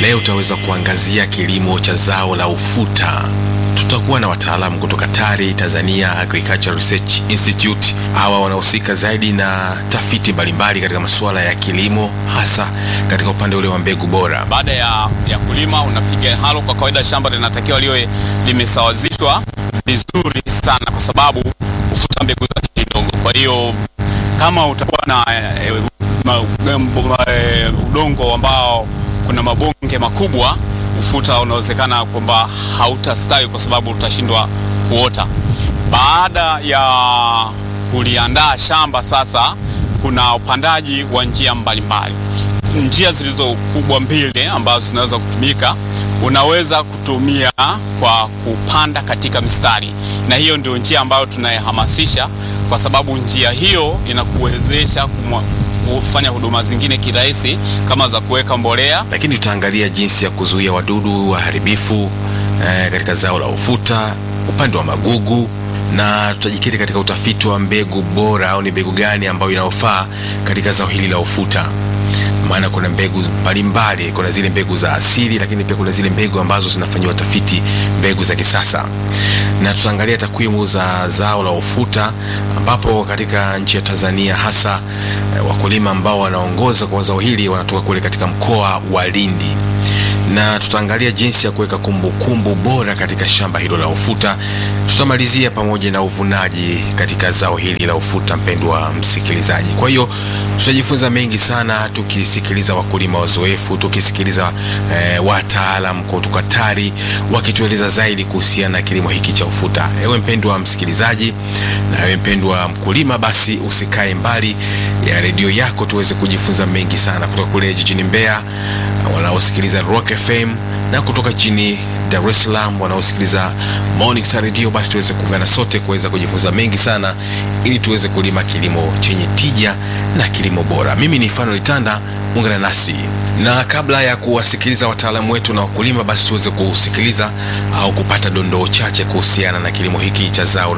leo tutaweza kuangazia kilimo cha zao la ufuta. Tutakuwa na wataalamu kutoka TARI, Tanzania Agricultural Research Institute. Hawa wanahusika zaidi na tafiti mbalimbali katika masuala ya kilimo, hasa katika upande ule wa mbegu bora. Baada ya, ya kulima unapiga halo. Kwa kawaida shamba linatakiwa liwe limesawazishwa vizuri sana, kwa sababu ufuta mbegu zake ni ndogo. Kwa hiyo kama utakuwa na e, ma, ma, e, udongo ambao kuna mabonge makubwa, ufuta unawezekana kwamba hautastawi kwa sababu utashindwa kuota. Baada ya kuliandaa shamba sasa, kuna upandaji wa njia mbalimbali njia zilizo kubwa mbili ambazo zinaweza kutumika. Unaweza kutumia kwa kupanda katika mistari, na hiyo ndio njia ambayo tunayehamasisha, kwa sababu njia hiyo inakuwezesha kufanya huduma zingine kirahisi kama za kuweka mbolea. Lakini tutaangalia jinsi ya kuzuia wadudu waharibifu eh, katika zao la ufuta, upande wa magugu na tutajikita katika utafiti wa mbegu bora au ni mbegu gani ambayo inayofaa katika zao hili la ufuta maana kuna mbegu mbalimbali. Kuna zile mbegu za asili, lakini pia kuna zile mbegu ambazo zinafanyiwa tafiti, mbegu za kisasa, na tutaangalia takwimu za zao la ufuta, ambapo katika nchi ya Tanzania hasa eh, wakulima ambao wanaongoza kwa zao hili wanatoka kule katika mkoa wa Lindi na tutaangalia jinsi ya kuweka kumbukumbu bora katika shamba hilo la ufuta. Tutamalizia pamoja na uvunaji katika zao hili la ufuta, mpendwa msikilizaji. Kwa hiyo tutajifunza mengi sana tukisikiliza wakulima wazoefu, tukisikiliza eh, wataalam kutoka TARI wakitueleza zaidi kuhusiana na kilimo hiki cha ufuta. Ewe mpendwa msikilizaji na ewe mpendwa mkulima, basi usikae mbali ya redio yako tuweze kujifunza mengi sana kutoka kule jijini Mbeya wanaosikiliza Rock FM na kutoka jijini Dar es Salaam wanaosikiliza Morning Star Radio, basi tuweze kuungana sote kuweza kujifunza mengi sana ili tuweze kulima kilimo chenye tija na kilimo bora. Mimi ni Fanuel Tanda, ungana nasi na kabla ya kuwasikiliza wataalamu wetu na wakulima, basi tuweze kusikiliza au kupata dondoo chache kuhusiana na kilimo hiki cha zao